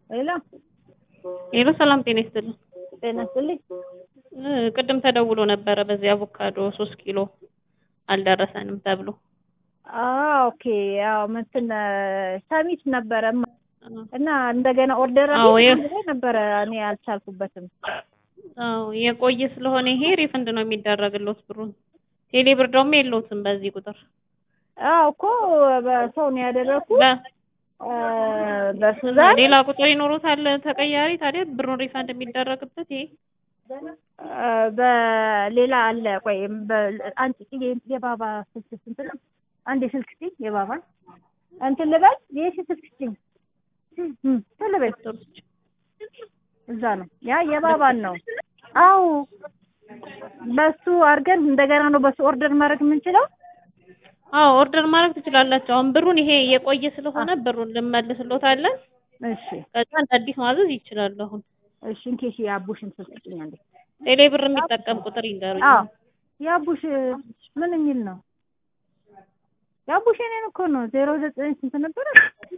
ሄሎ ሄሎ ሰላም ጤና ይስጥልኝ። ጤና ይስጥልኝ። እ ቅድም ተደውሎ ነበረ በዚህ አቮካዶ ሶስት ኪሎ አልደረሰንም ተብሎ። አዎ ኦኬ። ያው እንትን ሰሚት ነበረ እና እንደገና ኦርደር አዎ የ- አድርጌ ነበረ እኔ አልቻልኩበትም። አዎ የቆየ ስለሆነ ይሄ ሪፈንድ ነው የሚደረግልዎት ብሩን። ቴሌ ብር ደግሞ የለዎትም በዚህ ቁጥር አዎ እኮ በሰው ነው ያደረኩት በ- እ በሱዛን ሌላ ቁጥር ይኖሮታል ተቀያሪ ታዲያ ብሩን ሪፈንድ የሚደረግበት ይሄ እ በሌላ አለ። ቆይ በ- አንቺ የ- የባባ ስልክ ስንት ነው? አንድ የስልክ ስጪኝ የባባ እንትን ልበል የሺ ስልክ ስጪኝ እም፣ ቶሎ በይ እዛ ነው ያ የባባን ነው። አዎ በሱ አድርገን እንደገና ነው በሱ ኦርደር ማድረግ የምንችለው። አዎ ኦርደር ማድረግ ትችላላችሁ። አሁን ብሩን ይሄ የቆየ ስለሆነ ብሩን ልመልስልዎታለን። እሺ ከዛ እንደ አዲስ ማዘዝ ይችላሉ። አሁን እሺ እንኬሽ የአቡሽን ስልክ ስጪኝ አንዴ። ቴሌ ብር የሚጠቀም ቁጥር ይንገሩኝ። አዎ የአቡሽ ምን የሚል ነው? የአቡሽ የእኔን እኮ ነው ዜሮ ዘጠኝ ስንት ነበረ?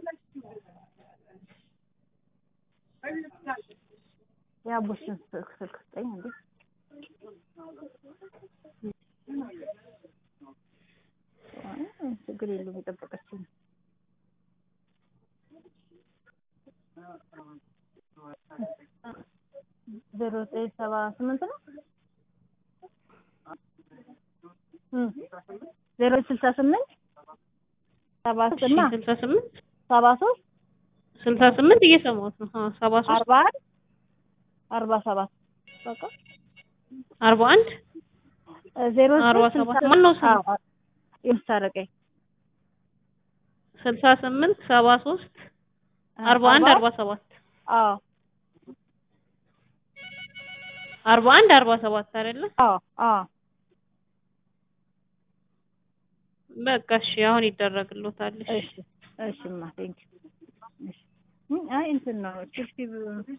የአቡሽን ስልክ ስልክ ስጠኝ እንዴ ችግር የለውም የጠበቀችኝ ዜሮ ዘጠኝ ሰባ ስምንት ነው እም ዜሮ ስልሳ ስምንት ሰባ እሺ ስማ ስልሳ ስምንት ሰባ ሶስት ስልሳ ስምንት እየሰማሁት ነው። አዎ ሰባ ሶስት አርባ አንድ አርባ ሰባት በቃ አርባ አንድ ዜሮ አርባ ዘጠኝ ሰባት ስልሳ ማነው ስሙ? አዎ የምታረቀኝ ስልሳ ስምንት ሰባ ሶስት አርባ አንድ አርባ ሰባት አዎ አርባ አንድ አርባ ሰባት አይደለ? አዎ አዎ በቃ እሺ አሁን ይደረግልዎታል። እሺ እሺ እሺማ ቴንኪው እሺ አይ እንትን ነው ችፕሲ